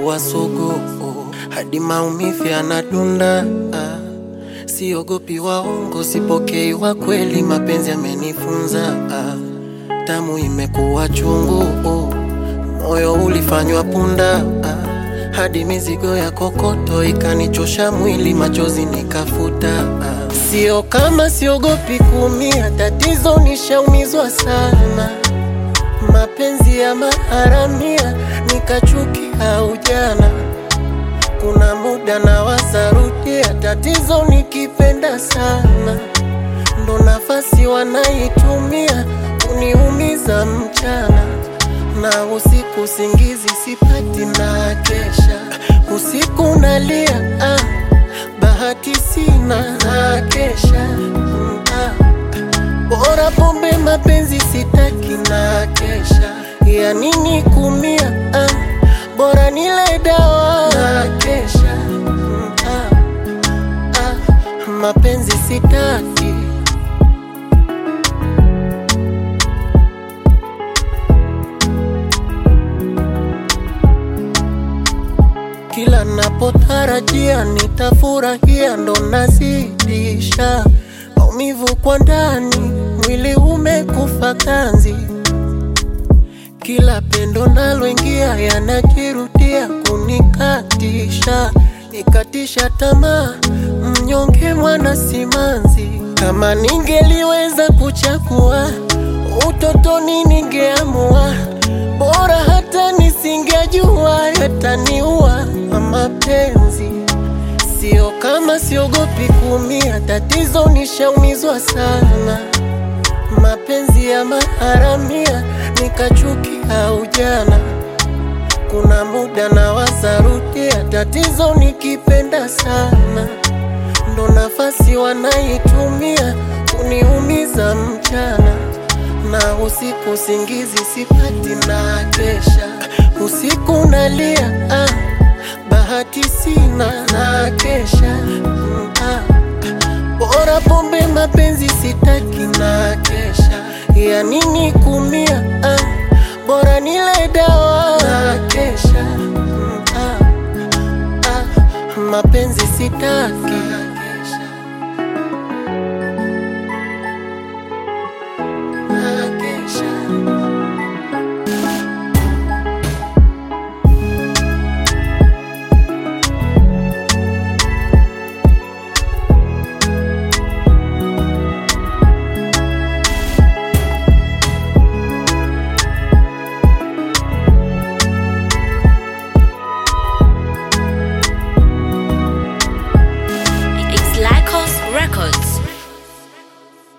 limekuwa sugu hadi maumivu yanadunda. Siogopi waongo, sipokei wa kweli, mapenzi yamenifunza. Tamu imekuwa chungu, moyo ulifanywa punda, hadi mizigo ya kokoto ikanichosha mwili, machozi nikafuta. Sio kama siogopi kuumia, tatizo nishaumizwa sana mapenzi ya maharamia nikachukia ujana. Kuna muda na wasarudia, tatizo nikipenda sana, ndo nafasi wanaitumia kuniumiza mchana na usiku, singizi sipati na kesha usiku nalia, ah, bahati sina na kesha mm, ah. Bora pombe mapenzi sitaki na kesha, ya nini kumia? Ah, bora nile dawa na kesha. Mm, ah, ah, mapenzi sitaki. Kila napotarajia nitafurahia, ndo nazidisha maumivu kwa ndani, mwili umekufa kanzi. Kila pendo naloingia yanajirudia kunikatisha, nikatisha tamaa, mnyonge mwana simanzi. Kama ningeliweza kuchagua utotoni, ningeamua bora hata nisingejua yataniua mapenzi Sio kama siogopi kuumia, tatizo nishaumizwa sana. Mapenzi ya maharamia nikachukia ujana. Kuna muda na wasarudia, tatizo nikipenda sana, ndo nafasi wanaitumia kuniumiza mchana na usiku, singizi sipati na kesha usiku nalia ah bahati sina na kesha mm, ah. Bora pombe mapenzi sitaki na kesha, ya nini kumia? Ah, bora nile dawa na kesha mm, ah. Ah, mapenzi sitaki